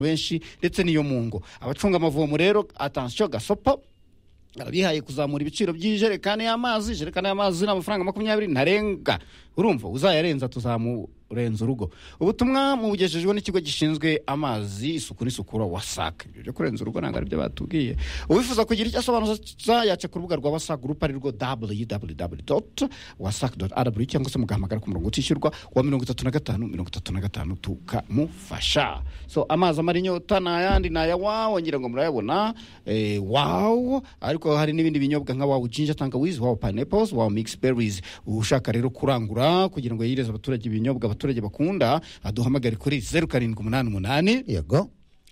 benshi ndetse n'iyo mu ngo abacunga amavomo rero atansiyo gasopo bihaye kuzamura ibiciro by'ijerekani y'amazi ijerekani y'amazi ni amafaranga makumyabiri ntarenga urumva uzayarenza tuzamurenza urugo ubutumwa mubugejejwe n'ikigo gishinzwe amazi isuku n'isukura wasake ibyo byo kurenza urugo ntabwo aribyo batubwiye uwifuza kugira icyo asobanuza yaca ku rubuga rwa wasake gurupe ari rwo www.wasac.rw cyangwa se mugahamagara ku murongo utishyurwa wa mirongo itatu na gatanu mirongo itatu na gatanu tukamufasha so amazi amara inyota ni ayandi ni ayawawo ngira ngo murayabona eh, wawo ariko hari n'ibindi binyobwa nka wawo jinja tangawizi wawo pineapples wawo mix berries ushaka rero kurangura kugira ngo yireze abaturage ibinyobwa abaturage bakunda aduhamagare kuri zeru karindwi umunani umunani yego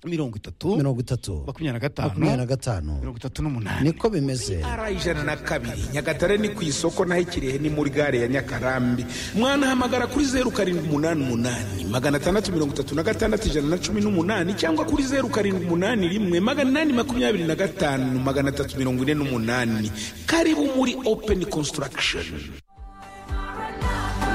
mirongo itatu mirongo itatu makumyabiri na makumyabiri na gatanu gatanu mirongo itatu n'umunani niko bimeze ara ijana na kabiri nyagatare ni ku isoko naho ikirehe ni muri gare ya nyakarambi mwanahamagara kuri zeru karindwi umunani umunani magana atandatu mirongo itatu na gatandatu ijana na cumi n'umunani cyangwa kuri zeru karindwi umunani rimwe magana inani makumyabiri na gatanu magana atatu mirongo ine n'umunani karibu muri openi konsitaragisheni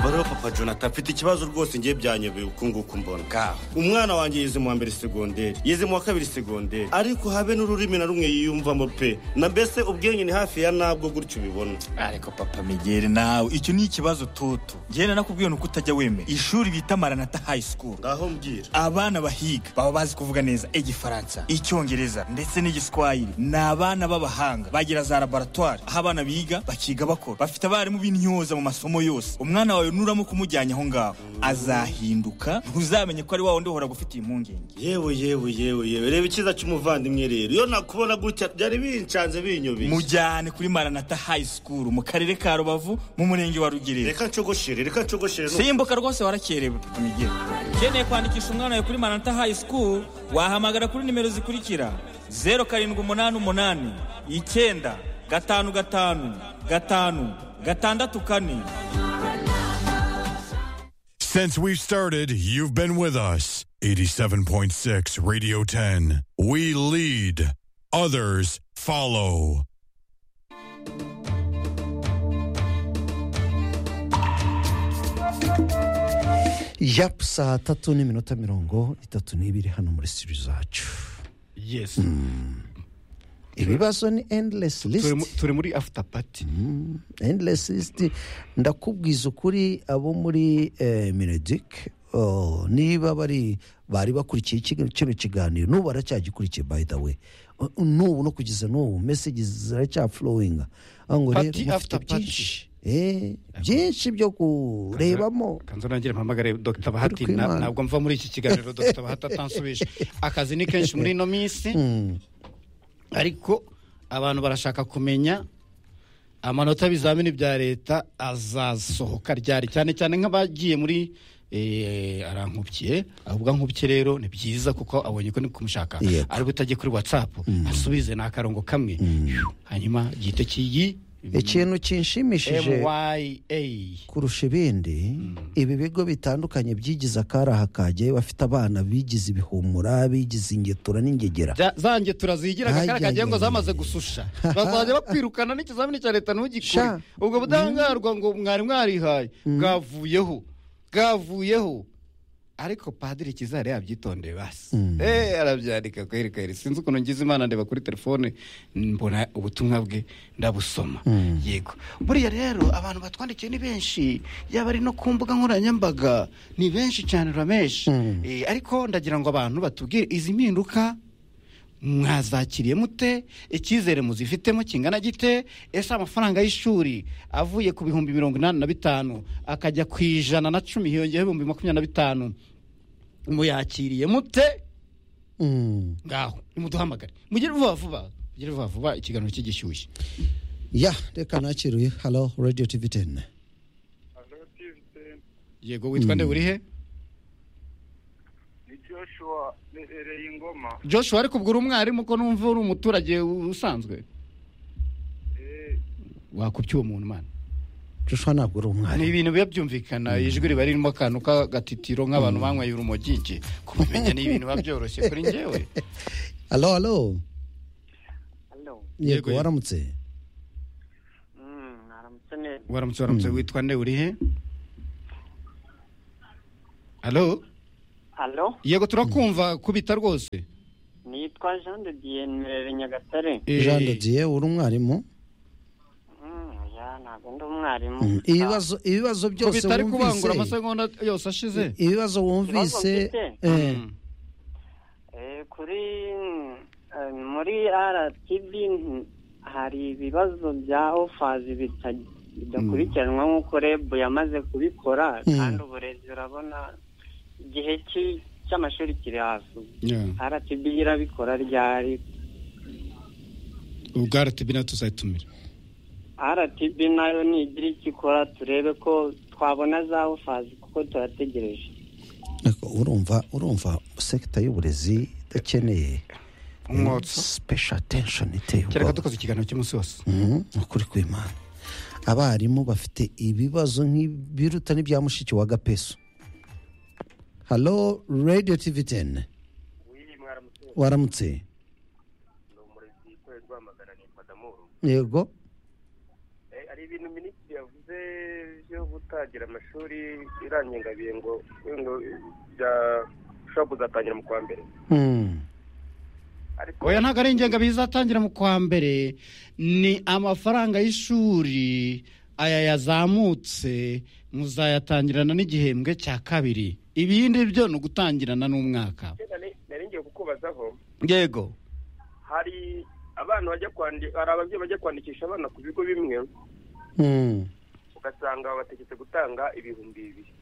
umubare wa papa jonathan afite ikibazo rwose ngiye byanyobeye uku nguku mbona Bwaho. umwana wanjye yize mu wa mbere segonderi yize mu wa kabiri segonderi ariko habe n'ururimi na rumwe yiyumvamo pe na mbese ubwenge ni hafi ya nabwo gutyo ubibona ariko papa megere nawe icyo ni ikibazo toto njyewe nanakubwiye ni uko utajya wemera ishuri bita maranata high school ngaho mbwira abana bahiga baba bazi kuvuga neza igifaransa icyongereza ndetse n'igiswahili ni abana b'abahanga bagira za laboratwari aho abana biga bakiga bakora bafite abarimu b'intyoza mu masomo yose umwana wawe nuramo kumujyanye aho ngaho azahinduka ntuzamenye ko ari wa wundi uhora gufitiye impungenge yewe yewe yewe yewe reba icyiza cy'umuvandimwe rero iyo nakubona gutya byari bincanze binyobeye mujyane kuri maranata high school mu karere ka rubavu mu murenge wa rugerero reka ncogoshere reka ncogoshere n'ubu. simbuka rwose warakerewe papa migire ukeneye kwandikisha umwana wawe kuri maranata high school wahamagara kuri nimero zikurikira zeru karindwi umunani umunani icyenda gatanu gatanu gatanu gatandatu kane Since we've started, you've been with us. 87.6 Radio 10. We lead, others follow. yapu saa tatu n'iminota mirongo itatu n'ibiri hano muri sitiyo zacu yes ibibazo ni enderesi Turi mu- lisiti turi muri after party enderesi lisiti ndakubwiza ukuri abo muri minedike niba bari bari bakurikiye iki- kino kiganiro n'ubu baracyagikurikiye by the way Uh, n'ubu no kugeza n'ubu mesegi ziracyafurowinga aho ngo rero Party mufite after party. byinshi Eh, byinshi byo kurebamo kanzu nanjye mpamagare dr bahati Uri na- kwimana. ntabwo mva muri iki kiganiro dr bahati atansubije akazi ni kenshi muri ino minsi ariko abantu barashaka kumenya amanota y'ibizamini bya leta azasohoka ryari cyane cyane nk'abagiye muri eh, arankubiye avuga nkubiye rero ni byiza kuko abonye ko ni kumushaka Yego. ari butajye kuri watsapu asubize ni akarongo kamwe hanyuma gihite kiyi ikintu kinshimishije MYA kurusha ibindi ibi bigo bitandukanye byigize akaraha kajyayo bafite abana bigize ibihumura bigize ingetura n'ingegera Za- zanjye turazigira Ay, akakara kagiye ay, ngo ay, zamaze ay. gususha bazajya bakwirukana n'ikizamini cya leta ntugikore Sha. ubwo budahangarwa ngo mwari mwarihaye bwavuyeho bwavuyeho ariko padiri kizare yabyitondeye basi Eh, arabyandika kwereka iri sinzi ukuntu ngize imana ndeba kuri telefone mbona ubutumwa bwe ndabusoma yego buriya rero abantu batwandikiye ni benshi yaba ari no ku mbuga nkoranyambaga ni benshi cyane urameshi Eh, ariko ndagira ngo abantu batubwire izi mpinduka mwazakiriye mute icyizere muzifitemo kingana gite ese amafaranga y'ishuri avuye ku bihumbi mirongo inani na bitanu akajya ku ijana na cumi hiyongeyeho ibihumbi makumyabiri na bitanu muyakiriye mute Mm. ngaho nimuduhamagare mugire vuba vuba mugire vuba vuba ikiganiro cy'igishyushyu ya reka nakiruye halo radiyo tivi teni Hello, Tiviten. yego witwa nde urihe Ni Joshua Nehereye Ingoma. joshua ariko ubwo uri umwarimu ko numva uri umuturage usanzwe Eh, wakubye uwo muntu mana joshua ntabwo uri ni umwari ibintu biba byumvikana ijwi riba ririmo akantu k'agatitiro nk'abantu banyweye urumogi iki kubimenya ni ibintu biba byoroshye kuri njyewe halo halo Hello. Yego, yego yego. waramutse Mm, aramutse neza. waramutse waramutse witwa nde urihe halo halo yego turakumva kubita rwose nitwa jean de dieu murere nyagatare Eh, jean de dieu uri umwarimu Mm, ya ntabwo ndi umwarimu Mm, ibibazo ibibazo ko byose bitari kubangura wumvise amasegonda yose ashize ibibazo wumvise Ibibazo mfite? eh, Eh, kuri eh, muri rtb mm, hari ibibazo bya ofazi bita- bidakurikiranwa nk'uko reb yamaze kubikora Mm. kandi uburezi urabona igihe cy'i- cy'amashuri kiri hafi rtb irabikora ryari ubwara tubina tuzayitumira rtb nayo nigira icyo ikora turebe ko twabona za ofazi kuko turategereje ariko urumva urumva sekita y'uburezi idakeneye eh, Umwotsi. special attention iteye kereka ubwoba dukoze ikiganiro cy'umunsi wose Mhm, ukuri kw'imana abarimu bafite ibibazo nk'ibiruta n'ibya mushiki wa gapeso halo radiyo tivi teni waramutse yego Eh, hari ibintu minisitiri yavuze byo gutangira amashuri irangengabihe ngo ngo bya ushobora kuzatangira mu kwa mbere Mm. ariko oya ntabwo ari ingengabihe izatangira mu kwa mbere ni amafaranga y'ishuri aya yazamutse muzayatangirana n'igihembwe cya kabiri ibindi byo ni ugutangirana n'umwaka icyo nari- nari ngiye kukubazaho yego hari abana bajya kwandika hari ababyeyi bajya kwandikisha abana ku bigo bimwe Mm. ugasanga bategetse gutanga ibihumbi bibiri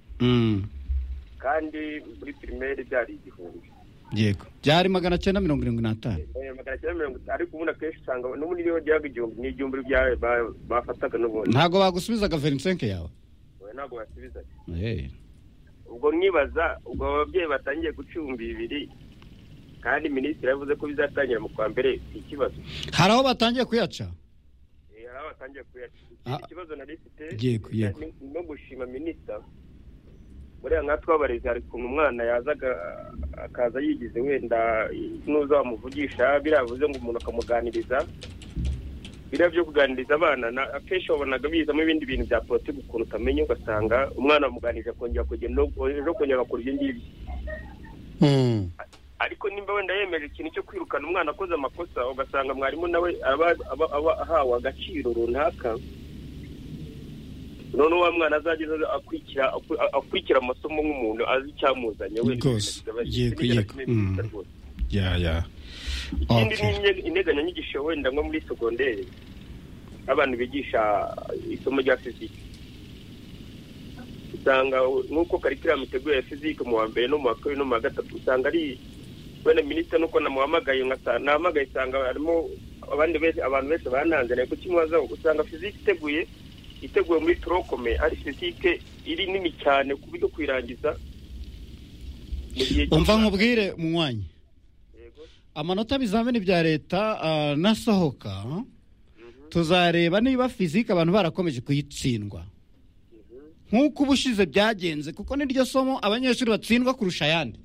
kandi muri pirimeri byari igihumbi yego byari magana cyenda mirongo irindwi n'atanu Eh, magana cyenda mirongo itanu ariko ubundi akenshi usanga n'ubundi niyo ryaga igihumbi ni igihumbi bya- ba- bafataga n'ubundi ntabwo bagusubizaga verisenke yawe Oya, ntabwo basubiza Eh. ubwo mwibaza ubwo abo babyeyi batangiye guca ibihumbi bibiri kandi minisitiri yavuze ko bizatangira mu kwa mbere si ikibazo hari aho batangiye kuyaca Eh, hari aho batangiye kuyaca Ah. ikindi kibazo nari mfite Yego, yego. ni- ni no gushima minisita buriya nkatwe tw'abarezi hari ukuntu umwana yazaga akaza yigize wenda nuza wamuvugisha biriya bivuze ngo umuntu akamuganiriza biriya byo kuganiriza abana na- akenshi wabonaga bizamo ibindi bintu bya politiki ukuntu utamenya ugasanga umwana wamuganirije akongera kugenda ejo kongera bakora ibyo ngibyo Mm. ariko nimba wenda yemeje ikintu cyo kwirukana umwana akoze amakosa ugasanga mwarimu nawe aba aba- aba ahawe agaciro runaka noneho wa mwana azageza akurikira aku- akurikira amasomo nk'umuntu azi icyamuzanye we Rwose. Yego, yego. Mm. ya ya ikindi Okay. ni integanyanyigisho wenda nko muri segonderi abantu bigisha isomo rya fiziki usanga nk'uko karikiramu iteguye ya fiziki mu wa mbere no mu wa kabiri no mu wa gatatu usanga ari wenda minisitiri nuko namuhamagaye nkasa- nahamagaye usanga harimo abandi benshi abantu benshi bananze nawe kukimubazaho usanga fiziki iteguye iteguwe muri turokome ari fizike iri nini cyane ku buryo kuyirangiza mu gihe cyo- umva nkubwire munywanyi Yego. amanota y'ibizamini bya leta ah, nasohoka tuzareba niba fizike abantu barakomeje kuyitsindwa nk'uko ubushize byagenze kuko niryo somo abanyeshuri batsindwa kurusha ayandi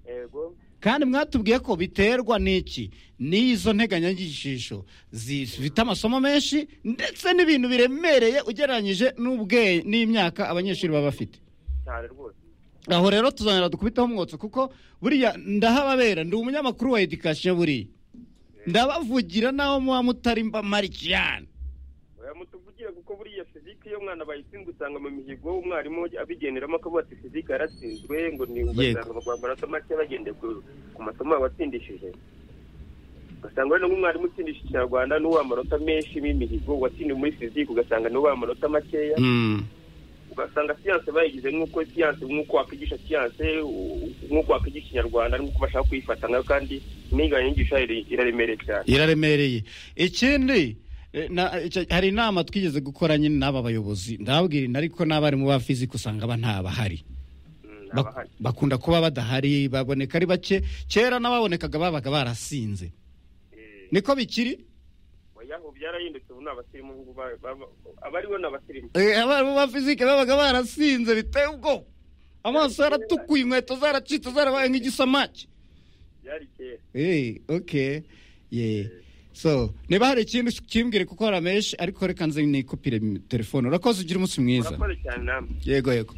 yego kandi mwatubwiye ko biterwa n'iki n'izo nteganyanyigisho zifite amasomo menshi ndetse n'ibintu biremereye ugereranyije n'ubwe n'imyaka abanyeshuri baba bafite cyane rwose aho rero tuzongera dukubiteho umwotsi kuko buriya ndahababera ndi umunyamakuru wa edikasiyo buriya ndabavugira naho muba mutari mbamari cyane oya mutuvugire kuko buriya fizike iyo mwana bayitsinzwe usanga mu mihigo umwarimu abigeneramo akavuga ati fizike yaratsinzwe ngo ni ugasanga bagwa amanota make bagendeye ku ku masomo watsindishije ugasanga wenda nk'umwarimu utsindisha ikinyarwanda n'uwa amanota menshi b'imihigo watsindiwe muri fizike ugasanga n'uwa amanota makeya ugasanga siyanse bayigize nk'uko siyanse nk'uko wakwigisha siyanse u- nk'uko wakwigisha ikinyarwanda nk'uko bashaka kuyifata nayo kandi n'inganyanyigisho iri- iraremereye cyane iraremereye ikindi eh, na- icyo- hari inama twigeze gukora nyine n'aba bayobozi ndababwira inari ko n'abarimu ba fiziki usanga ba ntabahari Mm, Bak- abahari bakunda kuba badahari baboneka ari bake kera n'ababonekaga babaga barasinze Eh, niko bikiri oya ubu byarahindutse ubu ni abasirimu ubu ba- ba- abariho ni abasirimu Eh, abarimu ba fizike babaga barasinze biteye ubwoba amaso yaratukuye inkweto zaracitse zarabaye nk'igisamaki byari kera Eh, okay yeah so niba hari ikintu kimbwire kuko hari amenshi ariko reka nze nikupire m- telefone urakoze ugira umunsi mwiza murakoze cyane namwe yego yego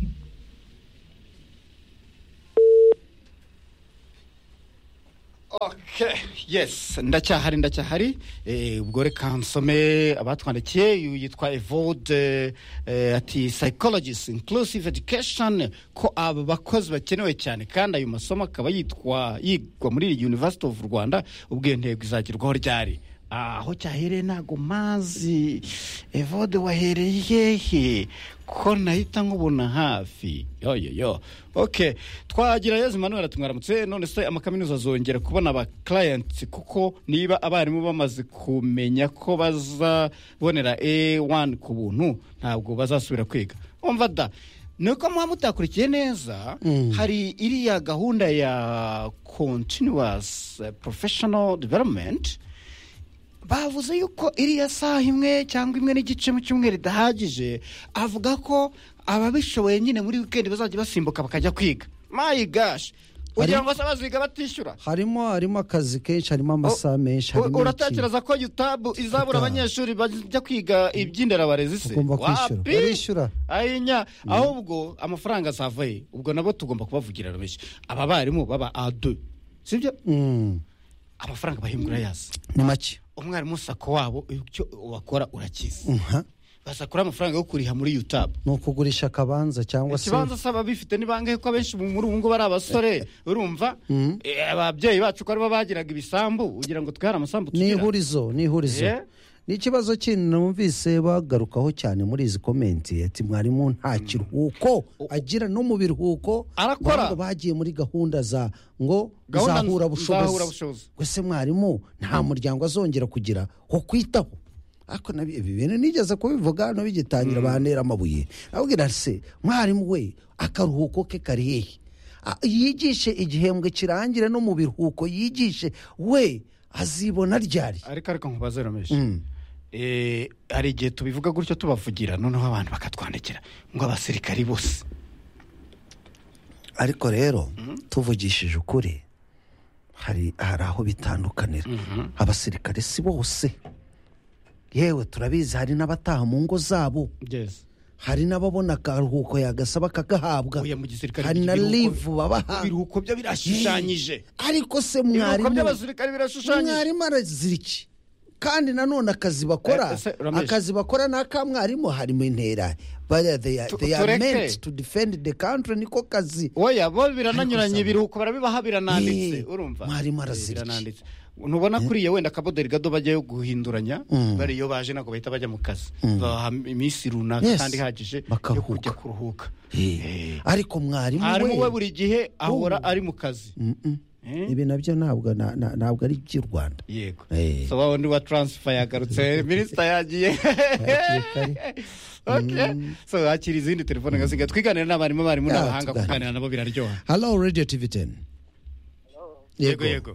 Okay. yes ndacyahari ndacyahari Eh, ubwo reka nsome abatwandikiye uyu yitwa evode ati psychologist inclusive education ko aba bakozi bakenewe cyane kandi ayo masomo akaba yitwa yigwa muri iyi university of rwanda ubwo iyo ntego izagerwaho ryari Ah, aho cyahereye ntago mazi evode wahereye hehe ko nahita nkubona hafi yoyoyo ok twagira yezu manuel atumwaramutse none se amakaminuza azongera kubona aba clients kuko niba abarimu bamaze kumenya ko bazabonera a1 ku buntu ntabwo bazasubira kwiga umva da ni uko muba mutakurikiye neza hari iriya gahunda ya continuous eh, professional development bavuze yuko iriya saha imwe cyangwa imwe n'igice mu cyumweru idahagije avuga ko ababishoboye nyine muri wikendi bazajya basimbuka bakajya kwiga my gosh kugira ngo se baziga batishyura harimo harimo akazi kenshi harimo amasaha U- menshi harimo iki uratekereza ko yutabu izabura abanyeshuri bajya kwiga iby'inderabarezi se Ugomba kwishyura. Wapi! Barishyura. ayinya ahubwo amafaranga azavaye ubwo nabo tugomba kubavugira benshi aba barimu baba adu sibyo Mm, amafaranga bahingura yasi ni make umwarimu sako wabo icyo wakora urakizi Mhm. basakura amafaranga yo kuriha muri yutabu ni ukugurisha akabanza cyangwa se ikibanza se ababifite ni bangahe ko abenshi mu- muri ubu ngubu ari abasore urumva Eh, ababyeyi bacu ko aribo bagiraga ibisambu ugira ngo twihare amasambu ni tugira ihurizo ni ihurizo Yeah. ni ikibazo kindi numvise bagarukaho cyane muri izi komenti ati mwarimu nta kiruhuko agira no mu biruhuko Arakora. ngo bagiye muri gahunda za ngo Gahunda zahuburabushobozi nzahuburabushobozi. gusa mwarimu nta muryango azongera kugira ho kwitaho ariko nabi- ibi bintu nigeze kubivuga hano bigitangira bantera amabuye abwira se mwarimu we akaruhuko ke kari hehe A- yigishe igihembwe kirangire no mu biruhuko yigishe we azibona ryari ariko ariko nkubaze rameshi Eh, hari igihe tubivuga gutyo tubavugira noneho abantu bakatwandikira ngo abasirikari bose ariko rero tuvugishije ukuri hari hari aho bitandukanira abasirikare si bose yewe turabizi hari n'abataha mu ngo zabo yes hari n'ababona akaruhuko yagasaba kakagahabwa uya mu gisirikare hari na ibiruhuko- livu babaha ibiruhuko byo birashushanyije ariko se ibiruhuko mwarimu by'abasirikare birashushanyije mwarimu arazira iki kandi nanone akazi bakora Eh, se, Ramesh. akazi bakora ni akamwarimu harimo intera Bariya they are- Tu- they are tureke. meant to defend the country niko kazi oya bo birananyuranye Ariko ibiruhuko barabibaha birananditse Eh, urumva mwarimu araziriki. birananditse ntubona kuriya wenda akaboderi gado bajyayo guhinduranya bari iyo baje ntabwo bahita bajya mu kazi babaha iminsi runaka Yes. kandi ihagije yo Bakaruhuka. kujya kuruhuka Eh, ariko mwarimu mwarimu we we buri gihe ahora ari mu kazi Mm-mm. Eh? ibi nabyo ntabwo na- na- ntabwo ari iby'u rwanda yego Eh. so wa wundi wa taransifa yagarutse minisita yagiye Okay. so hakiri izindi telefone ngasiga twiganira n'abarimu abarimu Ya, n'abahanga tuganire. kuganira nabo biraryoha halo radiyo tivi teni yego yego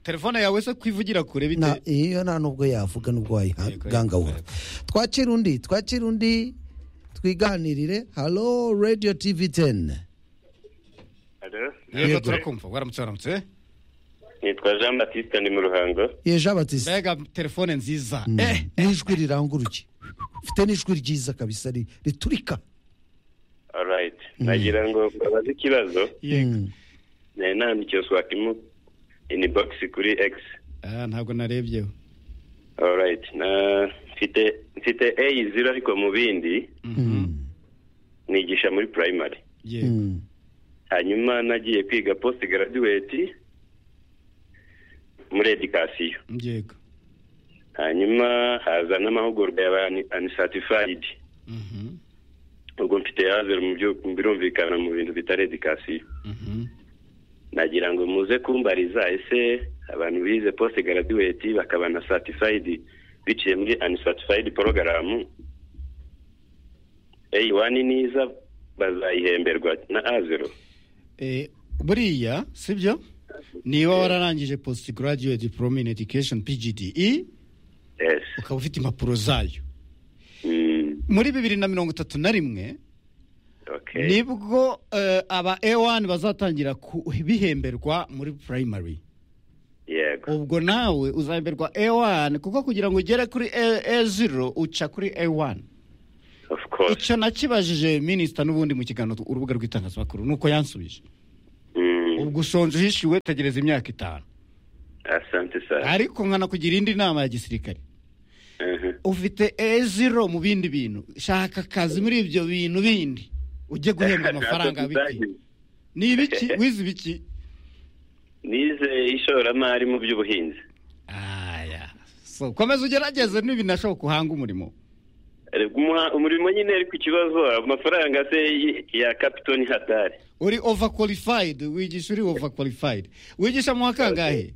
telefone yawe se kwivugira kure Na- bite iyo nta nubwo yavuga n'ubwo Yego, wayigangawura yego. twakira undi twakira undi twiganirire halo radiyo tivi teni yego turakumva waramutse waramutse nitwa jean batiste ni mu ruhango yeje abatisi mbega telefone nziza Mm. eh n'ijwi riranguruye ufite n'ijwi ryiza kabisa ri- riturika alright nagira ngo babaze ikibazo yego Mm. nari nandikiye swakimu ini bogisi kuri egisi Ah, ntabwo narebyeho alright na mfite mfite a zero ariko mu bindi nigisha muri primary yego Mm. hanyuma nagiye kwiga post graduate muri education yego hanyuma haza n'amahugurwa yaba uncertified Mhm, ubwo mfite hazere mu byo birumvikana mu bintu bitari education mhm. nagira ngo muze kumbariza ese abantu bize post graduate bakaba na certified biciye muri uncertified program A1 niza bazayihemberwa na A0 Eh, buriya sibyo niba wararangije post graduate diploma in education pgde yes ukaba ufite impapuro zayo mm, muri bibiri na mirongo itatu na rimwe okay nibwo eh, aba a1 bazatangira ku- bihemberwa muri primary yego ubwo nawe uzahemberwa a1 kuko kugira ngo ugere kuri a0 uca kuri a1 of course icyo nakibajije minisita n'ubundi mu kiganiro urubuga rw'itangazamakuru ni uko yansubije mm, gusonza uhishiwe tegereza imyaka itanu asante sana ariko nkanakugira indi nama ya gisirikare Mhm. ufite eziro mu bindi bintu shaka akazi muri ibyo bintu bindi ujye guhembwa amafaranga biki ni ibiki wize ibiki nize ishoramari mu by'ubuhinzi aya so komeza ugerageze n'ibinashoboka uhanga umurimo Eh, umuha- umurimo nyine ariko ikibazo amafaranga se y- ya kapitoni hatari uri over qualified wigisha uri over qualified wigisha mu wa kangahe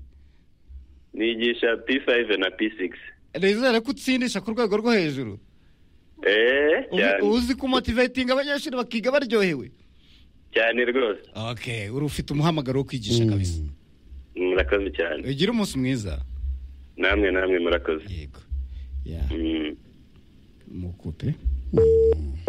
nigisha p5 na p6 nizere ko utsindisha ku rwego rwo hejuru eh Ubu- cyane uzi kumotivatinga abanyeshuri bakiga baryohewe cyane rwose okay uri ufite umuhamagaro wo kwigisha kabisa murakoze cyane ugira umunsi mwiza namwe namwe murakoze yego ya Mm. mukupe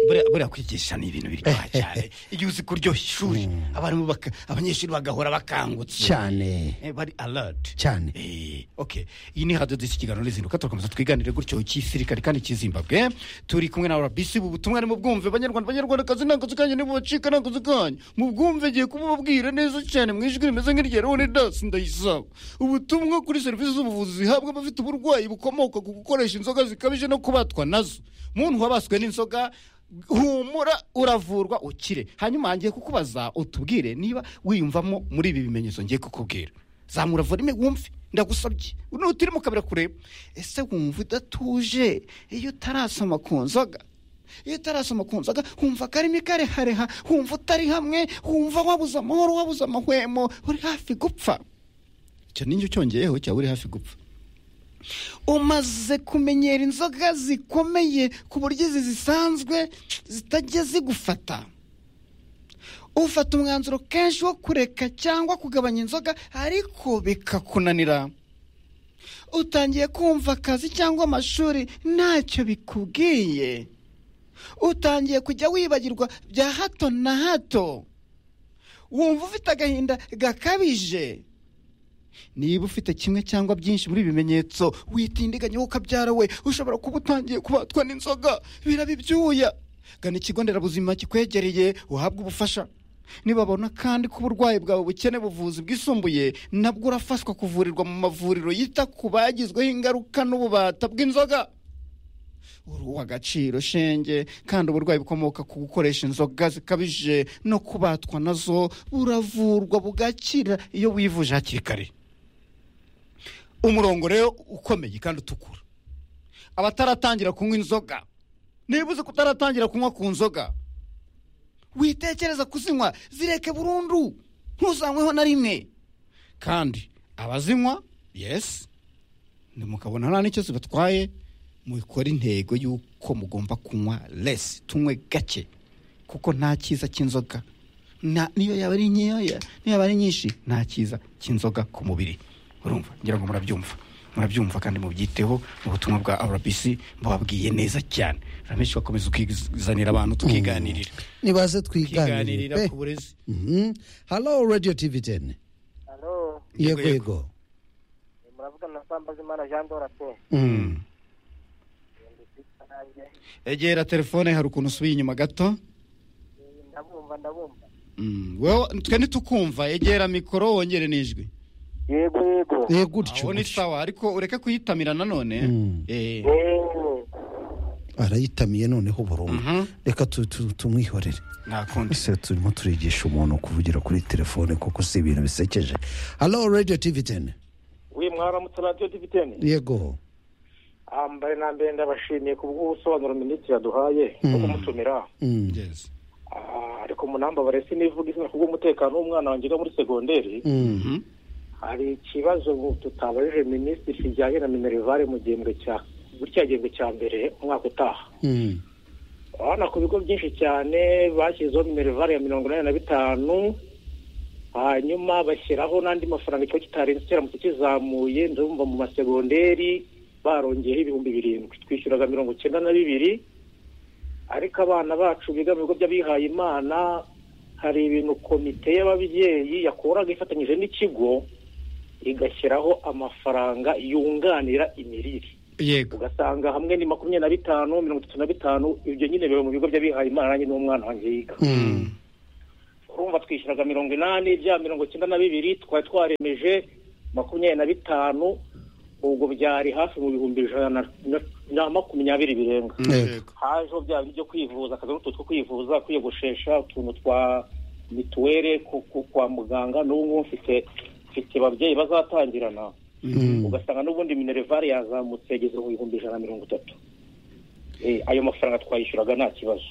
buriya buriya kwigisha ni ibintu biryoha cyane igihe uzi kuryoha ishuri abarimu baka- abanyeshuri bagahora bakangutse cyane Eh, bari alert cyane Eh, okay iyi ni radio disi kiganiro rizinduka turakomeza twiganire gutyo cy'isirikare kandi cy'izimbabwe turi kumwe na rbc ubu butumwa ni bwumve banyarwanda banyarwandakazi nta kazi kanyu nibo bacika nta kazi kanyu mubwumve ngiye kubabwira neza cyane mu ijwi rimeze nk'irya rone dasi ndayisaba ubutumwa kuri serivisi z'ubuvuzi zihabwa abafite uburwayi bukomoka ku gukoresha inzoga zikabije no kubatwa nazo muntu wabaswe n'inzoga humura uravurwa ukire hanyuma ngiye kukubaza utubwire niba wiyumvamo muri ibi bimenyetso ngiye kukubwira zamura volume wumve ndagusabye nutiri mu kabira kureba ese wumva udatuje iyo utarasoma ku nzoga iyo utarasoma ku nzoga wumva akarimi karehareha wumva utari hamwe wumva wabuze amahoro wabuze amahwemo uri hafi gupfa icyo n'icyo cyongeyeho cyaba uri hafi gupfa umaze kumenyera inzoga zikomeye ku buryo izi zisanzwe zitajya zigufata ufata umwanzuro kenshi wo kureka cyangwa kugabanya inzoga ariko bikakunanira utangiye kumva akazi cyangwa amashuri ntacyo bikubwiye utangiye kujya wibagirwa bya hato na hato wumva ufite agahinda gakabije niba ufite kimwe cyangwa byinshi muri ibi bimenyetso witindiganya wowe ukabyara we ushobora kuba utangiye kubatwa n'inzoga biraba ibyuya gana ikigo nderabuzima kikwegereye uhabwe ubufasha nibabona kandi ko uburwayi bwawe bukene buvuzi bwisumbuye nabwo urafashwa kuvurirwa mu mavuriro yita ku bagizweho ingaruka n'ububata bw'inzoga uri uw'agaciro shenge kandi uburwayi bukomoka ku gukoresha inzoga zikabije no kubatwa nazo buravurwa bugakira iyo wivuje hakiri kare umurongo rero ukomeye kandi utukura abataratangira kunywa inzoga niba uzi kutaratangira kunywa ku nzoga witekereza kuzinywa zireke burundu ntuzanyweho na rimwe kandi abazinywa yesi ntimukabona nta n'icyo zibatwaye mukora intego y'uko mugomba kunywa lesi tunywe gake kuko nta cyiza cy'inzoga nta- niyo yaba ari nkeya niyo yaba ari nyinshi nta cyiza cy'inzoga ku mubiri urumva ngira ngo murabyumva murabyumva kandi mubyiteho mu butumwa bwa rbc mbababwiye neza cyane ramishi bakomeza ukizanira abantu tukiganirira nibaze tukiganirira twiganirire ku burezi pe halo radiyo tivi teni Halo, yego Yego, yego muravugana na Sambazimana Jean Dora pe. Mm. egera telefone hari ukuntu usubiye inyuma gato Eh, Ndabumva, ndabumva. Mm, wewe twe ntitukumva egera mikoro wongere n'ijwi Yego, yego. Eh, gutyo aho ni gutyo. sawa ariko ureke kuyitamira nanone Mm. Eh, Eh, arayitamiye noneho burundu Mhm. reka tu- tu- tumwihorere nta kundi ese turimo turigisha umuntu kuvugira kuri telefone kuko si ibintu bisekeje halo radiyo tivi teni wi mwaramutse radiyo diviteni yego mbere na mbere ndabashimiye ku bw'ubusobanuro minisitiri yaduhaye no kumutumira Mm. Yes. Ah, ariko munambabare sinivuga izina kubw'umutekano w'umwana wanjye wiga muri segonderi Mm. hari ikibazo ubu tutabajije minisitiri kijyanye na minerivare mu gihembwe cya gutya gihembwe cya mbere umwaka utaha Mm. urabona ku bigo byinshi cyane bashyizeho minerivare ya mirongo inani na bitanu hanyuma bashyiraho n'andi mafaranga ikigo kitarenze kiramutse kizamuye ndabumva mu masegonderi barongeyeho ibihumbi birindwi twishyuraga mirongo icyenda na bibiri ariko abana bacu biga mu bigo by'abihaye imana hari ibintu komite y'ababyeyi yakoraga ifatanyije n'ikigo igashyiraho amafaranga yunganira imirire yego ugasanga hamwe ni makumyabiri na bitanu mirongo itatu na bitanu ibyo nyine biba mu bigo by'abihaye imana nanjye n'umwana wanjye yiga urumva twishyuraga mirongo inani bya mirongo icyenda na bibiri twari twaremeje makumyabiri na bitanu ubwo byari hafi mu bihumbi ijana na- na makumyabiri birenga hajeho bya bindi byo kwivuza akazi n'utu two kwivuza kwiyogoshesha utuntu twa mituwere ku- ku- kwa muganga n'ubu ngubu mfite mfite ababyeyi bazatangirana ugasanga n'ubundi minerivare yazamutse yageze mu bihumbi ijana na mirongo itatu Eh, ayo mafaranga twayishyuraga nta kibazo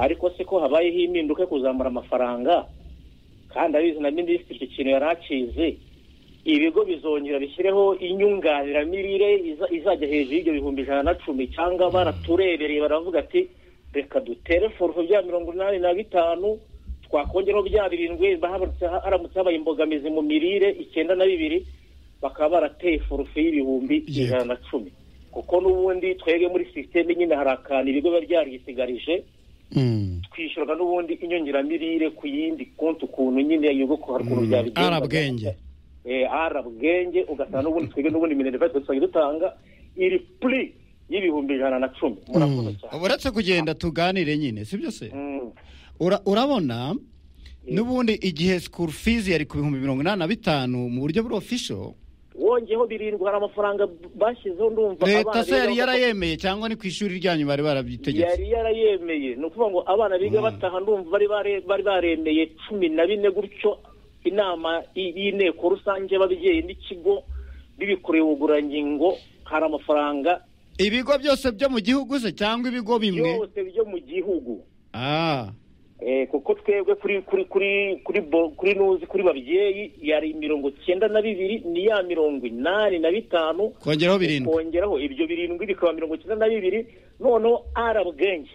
ariko se ko habayeho impinduka yo kuzamura amafaranga kandi abizi na minisitiri icyo kintu yari akizi ibigo bizongera bishyireho inyunganiramirire iza- izajya hejuru y'ibyo bihumbi ijana na cumi cyangwa baraturebereye baravuga ati reka dutere forufo bya mirongo inani na bitanu twakongeraho bya birindwi haramutse haramutse habaye imbogamizi mu mirire icyenda na bibiri bakaba barateye forufo y'ibihumbi ijana na cumi kuko n'ubundi twebwe muri sisiteme nyine hari akantu ibigo biba byarisigarije twishyuraga n'ubundi inyongeramirire ku yindi konti ukuntu nyine yego ko hari ukuntu byabigendaga arabwenge eh, arabwenge ugasanga n'ubundi twebwe n'ubundi minerivare dusanzwe dutanga iri puri y'ibihumbi ijana na cumi murakoze cyane uretse kugenda tuganire nyine sibyo se Ura- urabona n'ubundi igihe school fees yari ku bihumbi mirongo inani na bitanu mu buryo buri official wongeyeho birindwi hari amafaranga b- bashyizeho ndumva leta abana se yari biga- yarayemeye cyangwa ni ku ishuri ryanyu bari barabyitegetse yari yarayemeye ni ukuvuga ngo abana biga bataha ndumva bari bare- bari baremeye cumi na bine gutyo inama y- y'inteko rusange y'ababyeyi n'ikigo bibikuruye ubugurangingo hari amafaranga ibigo byose byo mu gihugu se cyangwa ibigo bimwe byose byo mu gihugu ah Eh, kuko twebwe kuri kuri kuri kuri bo- kuri nuzi kuri babyeyi yari mirongo cyenda na bibiri ni ya mirongo inani na bitanu kongeraho birindwi kongeraho ibyo birindwi bikaba mirongo cyenda na bibiri noneho arabwenge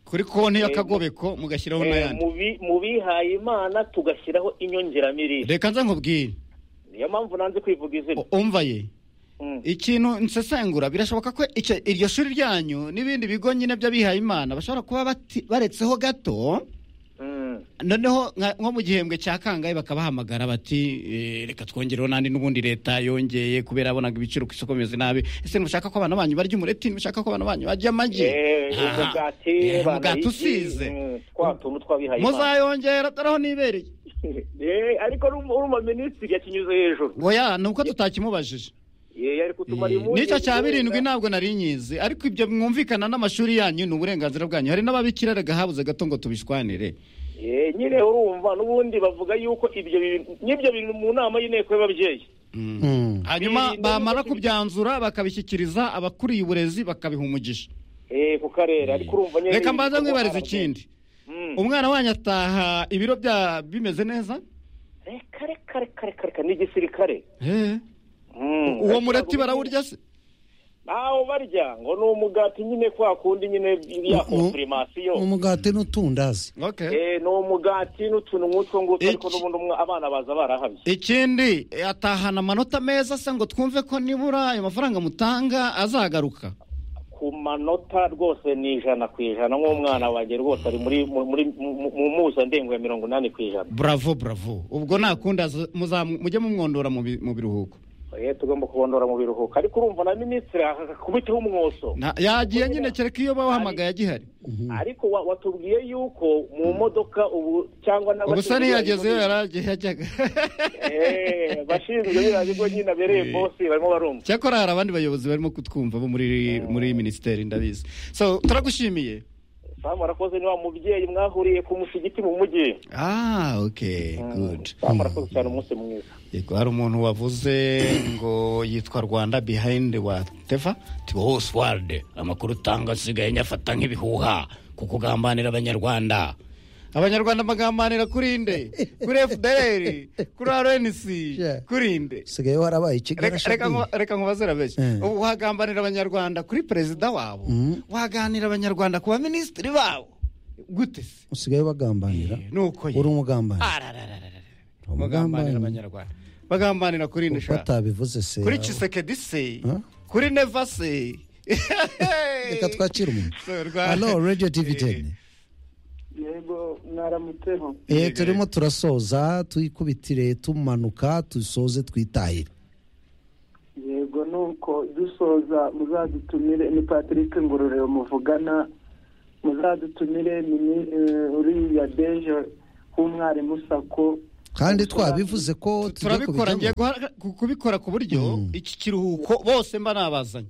kuri konti Eh, y'akagobeko mugashyiraho Eh, n'ayandi mu bi- mu bihaye imana tugashyiraho inyongeramirire reka nze nkubwire niyo mpamvu nanze kwivuga izina umva ye Mm. ikintu nsesengura birashoboka ko icyo- iryo shuri ryanyu n'ibindi bigo nyine by'abihaye imana bashobora kuba bati- baretseho gato Mm. noneho nka- nko mu gihembwe cya kangahe bakabahamagara bati eh, reka twongereho n'andi n'ubundi leta yongeye kubera yabonaga ibiciro ku isoko bimeze nabi ese ntimushaka ko abana banyu barya umureti ntimushaka ko abana banyu barya amagi Eh, Aha. umugati Eh, bana umugati iki, usize mm, twa tuntu tw'abihaye imana muzayongera atariho nibereye Eh, ariko urumva urumva minisitiri yakinyuze hejuru oya ni uko tutakimubajije Eh, yari kutumara Eh, impungenge n'icyo cya birindwi wenda. ntabwo nari nyizi ariko ibyo mwumvikana n'amashuri yanyu ni uburenganzira bwanyu hari n'ababikira rega habuze gato ngo tubishwanire Eh, nyine urumva n'ubundi bavuga yuko ibyo bintu n'ibyo bintu mu nama y'inteko y'ababyeyi hanyuma Birinde bamara kubyanzura bakabishyikiriza abakuriye uburezi bakabiha umugisha eh, ku karere ariko urumva nyine reka mbanza ibikorwa mwibariza arabye. ikindi Mm. umwana wanyu ataha ibiro bya bimeze neza reka reka reka reka reka ni igisirikare Eh, Mm, uwo ariko mureti ntabwo barawurya se ntawo barya ngo ni umugati nyine kwa kundi nyine ya Mu- mu- konfirmasiyo umugati n'utundazi Eh, ni umugati n'utuntu nk'utwo ngutwo ariko n'ubundi umwe- abana baza barahabye ikindi eh, atahana amanota meza se ngo twumve ko nibura ayo mafaranga mutanga azagaruka ku manota rwose ni ijana ku ijana nk'umwana wanjye rwose ari muri mu- muri mu- mu mpuzandengo ya mirongo inani ku ijana bravo bravo ubwo nakunda z- muzamu- mujye mumwondora mu bi- mu biruhuko Eh, tugomba kubondora mu biruhuko ariko urumva na minisitiri akakubitaho umwoso Nta- yagiye nyine kereka iyo bawahamagaye agihari ariko wa- watubwiye yuko mu modoka ubu cyangwa ubusa ntiyagezeyo yaragiye yajyaga Eh, bashinzwe biriya bigo nyine abereye bosi barimo barumva cyakora hari abandi bayobozi barimo kutwumva bo muri muri minisiteri ndabizi so turagushimiye samu arakoze ni wa mubyeyi mwahuriye ku musigiti mu mujyi ah okay good samu arakoze cyane umunsi mwiza Yego, hari umuntu wavuze ngo yitwa rwanda behind whatever tibo hose warde amakuru utanga asigaye nyafata nk'ibihuha kuko ugambanira abanyarwanda abanyarwanda bagambanira kuri nde kuri fdr kuri rnc kuri nde usigaye warabaye Reka- ikigali reka nku- reka nkubazira benshi Eh. ubu wagambanira abanyarwanda kuri perezida wabo waganira abanyarwanda ku baminisitiri babo gute se usigaye bagambanira nuko ye uri umugambanyi Ararararara. bagambanira abanyarwanda bagambanira kuri nde shaka batabivuze se kuri kisekedi se Huh? kuri neva se reka twakira umuntu So, rwa- alo radiyo tivi teni yego mwaramutseho Eh, turimo turasoza tuyikubitire tumanuka dusoze twitahire yego nuko dusoza muzadutumire ni patrick ngororero muvugana muzadutumire mini- eh, uriya deje k'umwarimu sako kandi twabivuze ko tujya turabikora ngiye guha- ku- kubikora ku buryo iki kiruhuko bose mba nabazanye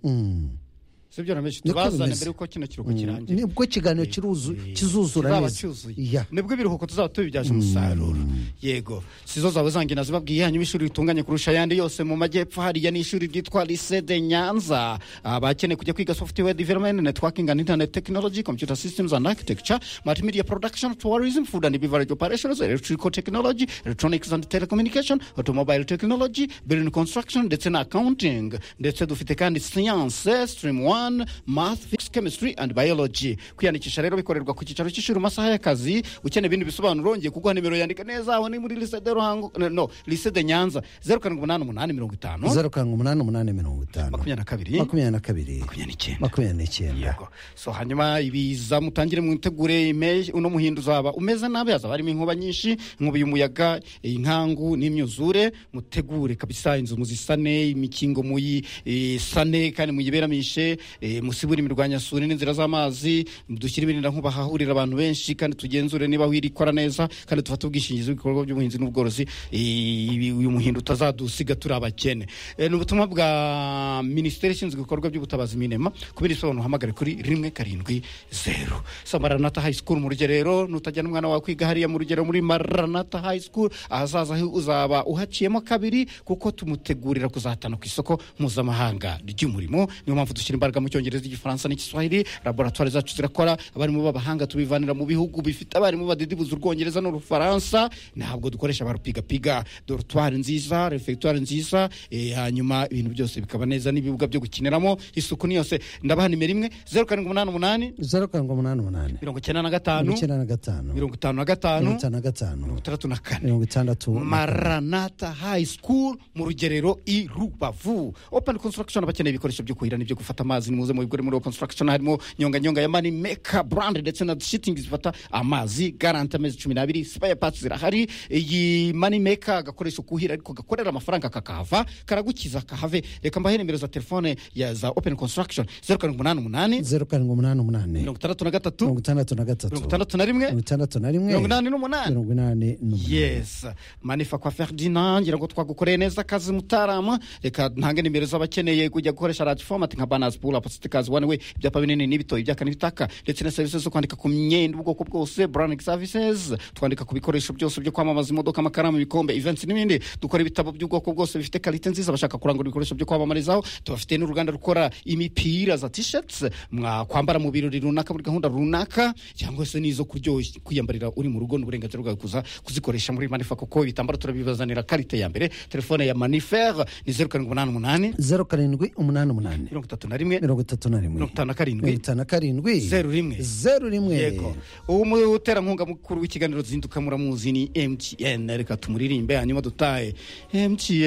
sibyo na menshi Niko tubazane bimeze. mbere yuko kino kiruhuko kirangira Mm. nibwo ikiganiro kiruzu- kizuzura Kizaba neza cyuzuye. Yeah. nibwo ibiruhuko tuzaba tubibyaje umusaruro yego sizo zawe zange nazibabwiye hanyuma ishuri ritunganye kurusha ayandi yose mu majyepfo hariya ni ishuri ryitwa lise de nyanza abakeneye kujya kwiga software development networking and internet technology computer systems and architecture multimedia production tourism food and beverage operations electrical technology electronics and telecommunication automobile technology building construction ndetse na accounting ndetse dufite kandi science stream 1 math physics chemistry and biology kwiyandikisha rero bikorerwa ku cyicaro cy'ishuri mu masaha y'akazi ukeneye ibindi bisobanuro ngiye kuguha nimero yandika neza aho ni muri lise de ruhango no lise de nyanza zeru karindwi umunani umunani mirongo itanu zeru karindwi umunani umunani mirongo itanu makumyabiri na kabiri makumyabiri na kabiri makumyabiri n'icyenda so hanyuma ibiza mutangire mwitegure ime- uno muhindu uzaba umeze nabi hazaba harimo inkuba nyinshi inkuba y'umuyaga inkangu n'imyuzure mutegure kabisa inzu muzisane imikingo muyisane kandi muyiberamishe eh, musibure imirwanyasuri n'inzira z'amazi dushyire ibirinda nkuba hahurira abantu benshi kandi tugenzure niba wirikora neza kandi dufate ubwishingizi bw'ibikorwa by'ubuhinzi n'ubworozi eh, ibi- uyu muhindu utazadusiga turi abakene Eh, ni ubutumwa bwa minisiteri ishinzwe ibikorwa by'ubutabazi minema kubera isobanuro uhamagare kuri rimwe karindwi zeru sa maranata high school mu rugerero nutajyana umwana wawe kwiga hariya mu rugero muri maranata high school ahazaza ho uzaba uhaciyemo kabiri kuko tumutegurira kuzatana ku isoko mpuzamahanga ry'umurimo niyo mpamvu dushyira imbaraga mu cyongereza igifaransa n'igiswahili laboratwari zacu zirakora abarimu b'abahanga tubivanira mu bihugu bifite abarimu badidibuza urwongereza n'urufaransa ntabwo dukoresha abarupigapiga dorutwari nziza refegitwari nziza eh, hanyuma ibintu byose bikaba neza n'ibibuga byo gukiniramo isuku ni yose ndabaha nimero imwe zeru karindwi umunani umunani zeru karindwi umunani umunani mirongo icyenda na gatanu mirongo icyenda na gatanu mirongo itanu na mirongo gatanu itanu na gatanu itandatu na kane mirongo itandatu na kane. maranata high school mu rugerero i rubavu open construction abakeneye ibikoresho byo kuhira n'ibyo gufata amazi nimuze mu bigore muri construction harimo nyonga nyonga ya mani meka brand ndetse na shitingi zifata amazi garante amezi cumi n'abiri sipaya pasi zirahari iyi mani meka agakoresho kuhira ariko gakorera amafaranga kakahava karagukiza kahave reka mbahe nimero za telefone ya za open construction zeru karindwi umunani umunani zeru karindwi umunani umunani mirongo itandatu na mirongo gatatu itandatu na gatatu mirongo itandatu na rimwe mirongo itandatu na rimwe mirongo inani n'umunani mirongo inani n'umunani yes manifa kwa ferdinand ngira ngo twagukoreye neza akazi mutarama reka ntange nimero z'abakeneye kujya gukoresha radiyo fomati nka banazi pula positikazi wani we ibyapa binini n'ibitoyi ibyaka n'ibitaka ndetse na serivisi zo kwandika ku myenda ubwoko bwose buranic services twandika ku bikoresho byose byo kwamamaza imodoka amakaramu ibikombe events n'ibindi dukora ibitabo by'ubwoko bwose bifite karite nziza bashaka kurangura ibikoresho byo kwamamarizaho tubafite n'uruganda rukora imipira za tisheti mwakwambara mu birori runaka muri gahunda runaka cyangwa se n'izo kuryoshya kwiyambarira uri mu rugo n'uburenganzira bwawe kuza kuzikoresha muri manifa kuko ibitambaro turabibazanira karite ya mbere telefone ya manifere ni zeru karindwi umunani umunani zeru karindwi umunani umunani mirongo itatu na rimwe mirongo itatu na rimwe mirongo itanu na mirongo karindwi itanu na karindwi zeru rimwe zeru rimwe yego uwo muterankunga mukuru w'ikiganiro zinduka muramuzi ni mtn reka tumuririmbe hanyuma dutahe mtn